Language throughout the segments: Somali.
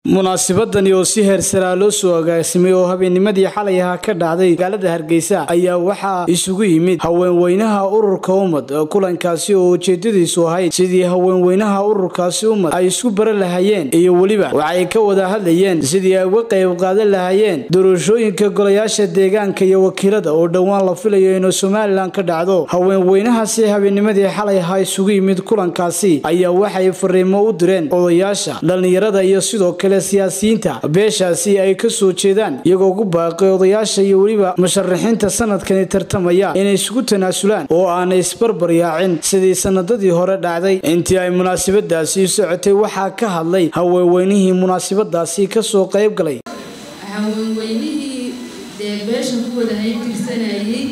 munaasabadani oo si heersaraa loo soo agaasimay oo habeennimadii xalay ahaa ka dhacday magaalada hargeysa ayaa waxaa isugu yimid haweenweynaha ururka ummad kulankaasi oo ujeedadiisu ahayd sidii haweenweynaha ururkaasi ummad ay isku bara lahayeen iyo weliba waxay ka wada hadlayeen sidii ay uga qayb qaadan lahayeen doorashooyinka golayaasha deegaanka iyo wakiilada oo dhowaan la filayo inuu somalilan ka dhacdo haweenweynahaasi habeennimadii xalay ahaa isugu yimid kulankaasi ayaa waxay fariimo u direen odayaasha dhallinyarada iyo sidoo kale siyaasiyiinta beeshaasi ay ka soo jeedaan iyagoo ku baaqay odayaasha iyo weliba musharaxiinta sanadkani tartamaya inay isugu tanaasulaan oo aanay isbarbar yaacin sidii sanadadii hore dhacday intii ay munaasabadaasi socotay waxaa ka hadlay haweenweynihii munaasabadaasi kasoo qayb galay haweenweynihii dee beesha ku wada haybtirsanayay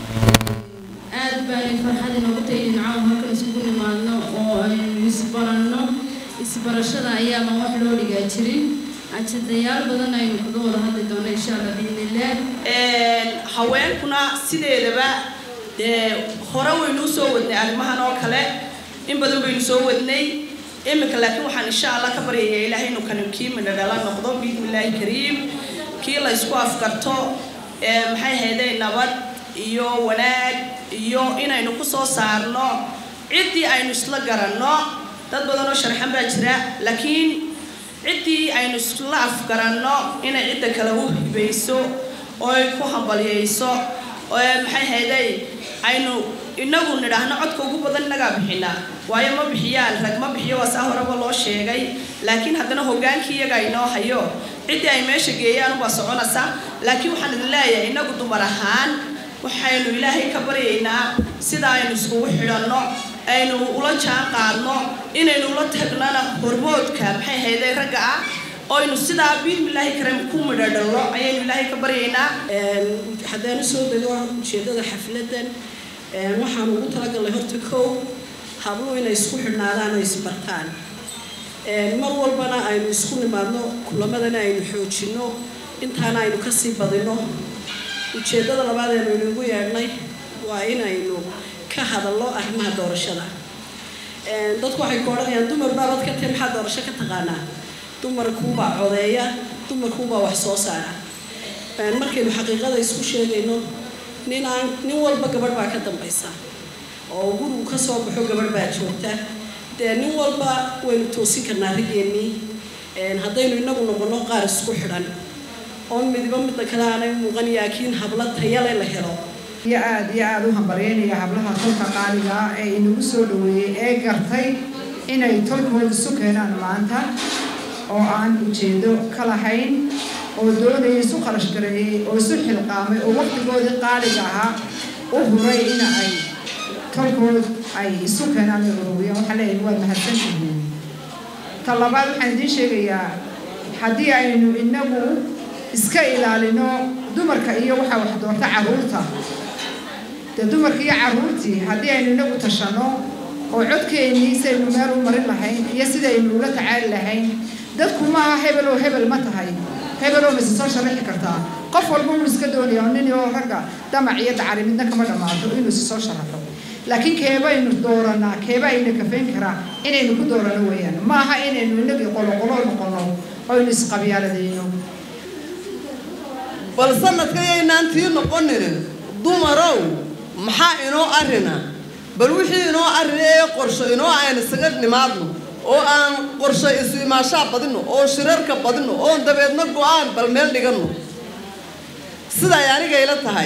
aad baanay farxad inoogu tahay dhinacaan halkan isugu nimaadno oo aynu isbaranno isbarashada ayaaba wax loo dhigaa jirin ajadayaal badan aynu kaga wada hadli doono insha allah biidnillaah haweenkuna sideedaba dee hore waynuu soo wadnay arrimahan oo kale in badan baynu soo wadnay iminka laakiin waxaan insha allah ka baryayaa ilaahay inuu kani kii midho dhala noqdo biidnillaahi kariim kii la ysku afkarto maxay hayday nabad iyo wanaag iyo inaynu ku soo saarno ciddii aynu isla garanno dad badan oo sharxan baa jira laakiin ciddii aynu isla afgaranno inay cidda kale u hibayso oo ay ku hambalyayso oo maxay hayday aynu inagu nidhaahno codka ugu badan inagaa bixinaa waayo ma bixiyaan rag ma bixiyo waa saa horeba loo sheegay laakiin haddana hogaankii iyaga inoo hayo ciddii ay meesha geeyaan ubaa soconaysa laakiin waxaan idin leeyahay inagu dumar ahaan waxaynu ilaahay ka baryaynaa sida aynu iskugu xidhanno aynu ula jaan qaadno inaynu ula tagnana hormoodka maxay hayday ragga ah oynu sidaa biidmillaahi kareem ku midho dhallo ayaynu ilaahay ka baryaynaa haddaan usoo dego ujeedada xafladan waxaan ugu talagalnay horta kow habluhu inay isku xidhnaadaan oo isbartaan mar walbana aynu isku nimaadno kulamadana aynu xoojinno intaana aynu kasii badino ujeedada labaad aynu inagu yeedhnay waa inaynu ka hadallo arrimaha doorashada dadku waxay ku odhanayaan dumar baabad ka tahi maxaa doorasho ka taqaanaa dumarkuubaa codeeya dumarkuubaa wax soo saara markaynu xaqiiqada isku sheegayno ninaan nin walba gabadh baa ka dambaysa oo gurigu ka soo baxo gabadh baa joogta dee nin walba waynu toosin karnaa rigeennii haddaynu inagu noqono qaar isku xidhan oo midiba midda kale aanay muuqan laakiin habla tayale la helo iyo aada iyo aada u hambalyeynaya hablaha tolka qaaliga ah ee inagu soo dhaweeyey ee gartay inay tolkooda isu keenaan maanta oo aan ujeedo ka lahayn oo doonaya isu kharash gareeyey oo isu xilqaamay oo waqtigoodii qaaliga ahaa u huray in ay tolkood ay isu keenaan ay ururiyaan waxaa leeyahay waad mahadsantihiin ta labaad waxaan idiin sheegayaa haddii aynu inagu iska ilaalino dumarka iyo waxaa wax doorta carruurta dee dumarka iyo carruurtii haddii aynu inagu tashanno oo codkeennii sidaynu meel u marin lahayn iyo sidaynu ula tacaali lahayn dadku maaha hebel oo hebel ma tahay hebel oo mise soo sharaxi kartaa qof walba uu iska doonaya nin oo ragga damac iyo dacari midna kama dhammaato inuu isi soo sharaxo laakiin keebaynu dooranaa keeba ayna kafayn karaa inaynu ku doorano weeyaan maaha inaynu inagii qoloqolo noqono oynu isqabyaaladayno bal sanadkayaynaan tii noqoninin dumarow maxaa inoo arina bal wixii inoo arina ee qorsho inoo aan isaga nimaadno oo aan qorsho isu imaashaa badino oo shirarka badino oon dabeedna go-aan bal meel dhiganno siday anigayla tahay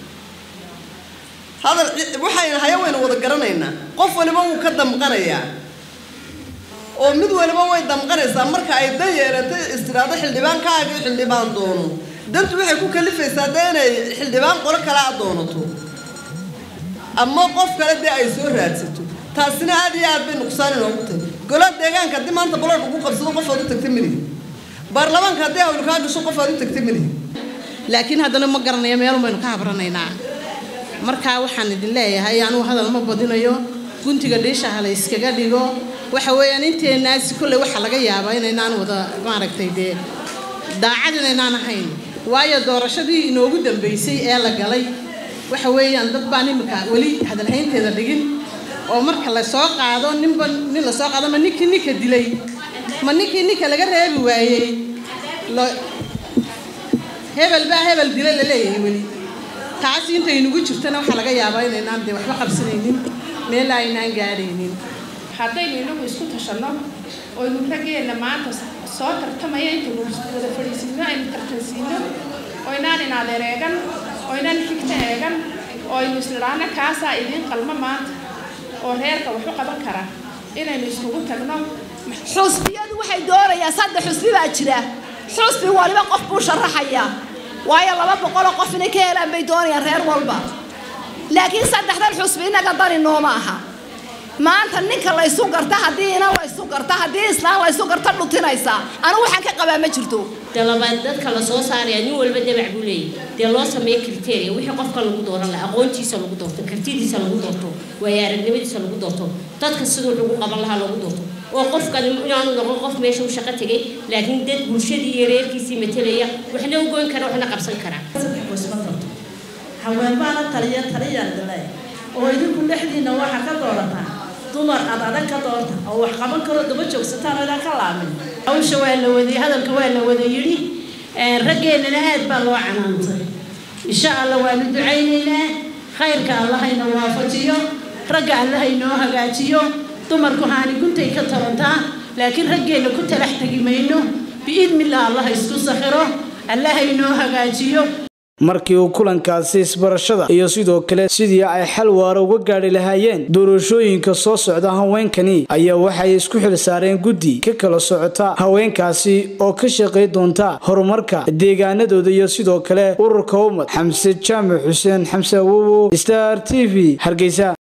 hadal waxayna haya waynu wada garanaynaa qof waliba wuu ka damqanayaa oo mid waliba way damqanaysaa marka ay dan yeelatay istiraado xildhibaankaagii xildhibaan doono dantu waxay ku kalifaysaa dee inay xildhibaan qolo kale a doonato ama qof kale dee ay soo raadsato taasina aad iyo aad bay nuqsaan inoogu tahay golaha deegaanka haddii maanta balood ugu qabsado qof aad u tagta malihi baarlamaanka haddii hawlu kaa gasho qof aad u tagta malihi laakiin haddana ma garanayo meelun baynu ka habranaynaa markaa waxaan idin leeyahay anugu hadal ma badinayo guntiga dhiisha ha la yskaga dhigo waxa weeyaan inteenaasi kolley waxaa laga yaabaa inaynaan wada maaragtay dee daacad inaynaan ahayn waayo doorashadii inoogu dambaysay ee la galay waxa weeyaan dad baan imika weli hadalhaynteeda dhigin oo marka lasoo qaado ninba nin lasoo qaadoma ninkii ninka dilay ma ninkii ninka laga reebi waayey hebel baa hebel dila la leeyahay weli taasi intaynugu jirtana waxaa laga yaabaa inaynaan dee waxba qabsanaynin meel aynaan gaadhaynin haddaynu inagu isku tashanno oynu raggeenna maanta soo tartamaya intaynu wada fadhiisiino aynu tartansiino oynaan inaad ereegan oynaan xigta eegan oo aynu isnidhaano kaasaa idiin qalmo maanta oo reerka waxu qaban kara inaynu iskugu tagno xusbiyadu waxay doonayaan saddex xusbi baa jira xusbi waliba qof buu sharaxayaa waayo laba boqoloo qof inay ka helaan bay doonayaan reer walba laakiin saddexdan xusbi innaga dani nooma aha maanta ninka laysu garta haddii inan laysu garta haddii islaan laysu garta dhutinaysaa anigu waxaan ka qabaa ma jirto de labaad dadka la soo saaraya nin walba dabac buu leeyahy dee loo sameeyo criteria wixii qofka lagu dooran laha aqoontiisa lagu doorto kartidiisa lagu doorto waayo aragnimadiisa lagu doorto dadka siduu lagu qaban lahaa lagu doorto oo qofkan inaanu noqon qof meesha u shaqo tegay laakiin dad bulshadii iyo reerkiisii matelaya waxna u goyn kara waxna qabsan kara haween baana taliya taliyaan dilay oo idinku dhexdiina waxa ka doorataa dumar aad adag ka doorta oo wax qaban karo daba joogsataan oo idaan ka laamin hawsha waa la waday hadalka waa la wada yidhi raggeennana aad baa loo canaantay insha allah waanu ducaynaynaa khayrka allahayna waafajiyo ragga allahaynoo hagaajiyo dumarku haani guntay ka tarantaa laakiin raggeenna ku talax tegi mayno biidnillah allah isku sakhiro allahaynoo hagaajiyo markii uu kulankaasi isbarashada iyo sidoo kale sidii ay xal waara uga gaadhi lahaayeen doorashooyinka soo socda haweenkani ayaa waxay isku xil saareen guddi ka kala socota haweenkaasi oo ka shaqay doonta horumarka deegaanadooda iyo sidoo kale ururka ummad xamse jaamac xuseen xamse awowo star t v hargeysa